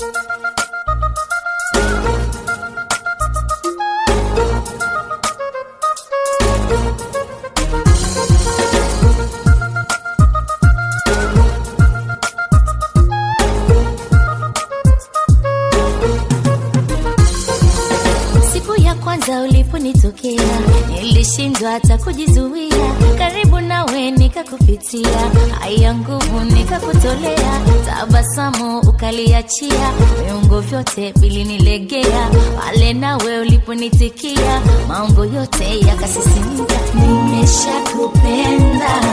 Siku ya kwanza uliponitokea nilishindwa hata kujizuia, karibu nawe nikakupitia, haya nguvu nikakutolea, tabasamu ukaliachia, viungo vyote vilinilegea, pale nawe uliponitikia, mambo yote yakasisimka. Nimeshakupenda,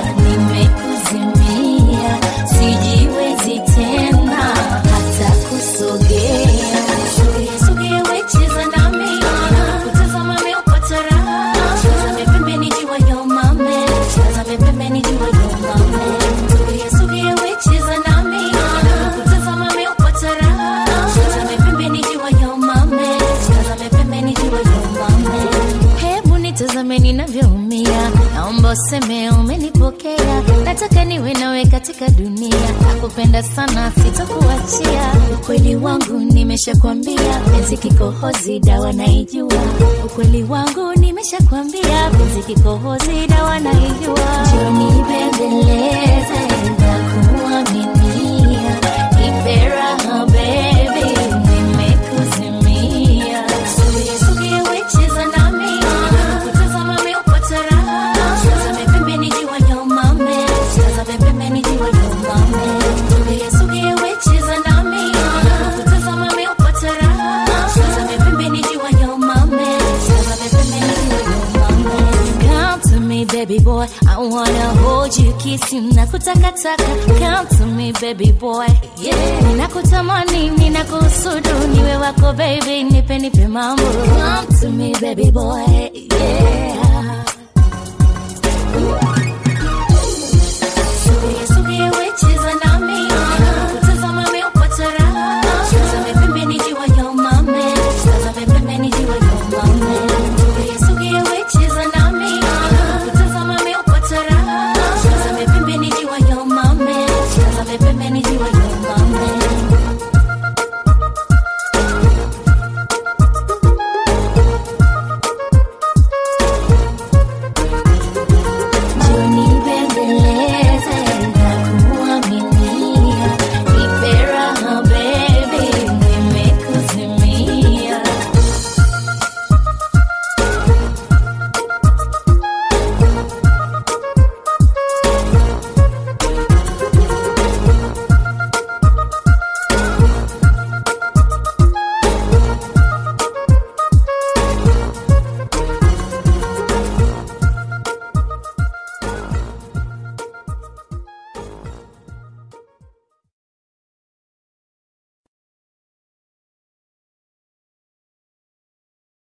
nimekuzimia, sijiwezi tena hata kusogea. Sogea, sogea, we cheza nami, kutazama meupata raha. Tazame pembeni jua yo mame, tazame pembeni jua yo mame. Sogea, sogea, we cheza nami, kutazama meupata raha. Tazame pembeni jua yo mame, tazame pembeni jua yo mame. Hebu nitazame ninavyoumia, naomba useme umenipokea. Nataka niwe nawe katika dunia, nakupenda sana, sitokuachia. Ukweli wangu nimeshakwambia, penzi kikohozi, dawa naijua. Ukweli wangu nimeshakwambia, penzi kikohozi, dawa naijua. Njoo nibembeleze na kuaminia, nipe raha baby, nimekuzimia. Sogea, sogea, we cheza nami, kutazama meupata raha. Tazame pembeni jua yo mame, tazame pembeni jua yo mame. Sogea, sogea, we cheza nami, kutazama meupata raha. Tazame pembeni jua yo mame, tazame pembeni jua yo mame. Come to me baby boy, I wanna hold you, kiss you, nakutakataka. Come to me baby boy, yeah. Ninakutamani, ninakusudu, niwe wako baby, nipe nipe mambo. Come to me baby boy, yeah.